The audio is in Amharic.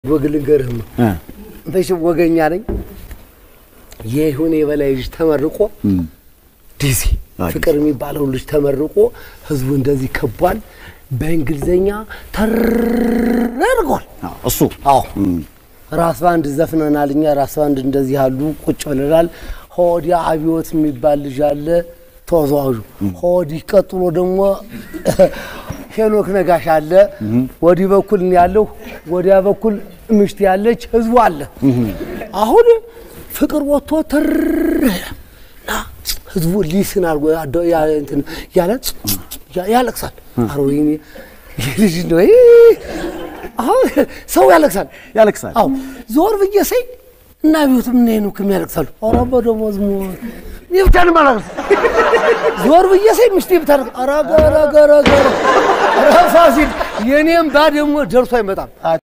ወግ ልንገርህም መቼም ወገኛ ነኝ። የይሁኔ የበላይ ልጅ ተመርቆ ዲሲ ፍቅር የሚባለው ልጅ ተመርቆ ህዝቡ እንደዚህ ከቧል። በእንግሊዘኛ ተርጓል። እሱ አዎ ራስ ባንድ ዘፍነናል። እኛ ራስ ባንድ እንደዚህ ያሉ ቁጭ ብለናል። ሆዲያ አብዮት የሚባል ልጅ አለ ተወዛዋዡ። ሆዲህ ቀጥሎ ደግሞ ሄኖክ ነጋሽ አለ። ወዲህ በኩል እኔ ያለሁ፣ ወዲያ በኩል ምሽት ያለች ህዝቡ አለ። አሁን ፍቅር ወጥቶ ትር እና ህዝቡ ሊስን አድርጎ ያለ ያለቅሳል። አረ ወይኔ ይህ ልጅ ነው አሁን ሰው ያለቅሳል ያለቅሳል። አዎ ዞር ብዬ ሳይ እና ቢዩት ምን ነው ከሚያለቅሳሉ? ኧረ በደሞዝ ሞ ይብታን ማለት ዞር ብዬ ሳይ ምሽቴ ብታለቅ ኧረ ገረ ገረ ገረ ኧረ ፋሲል የኔም ባ ደግሞ ደርሶ አይመጣም።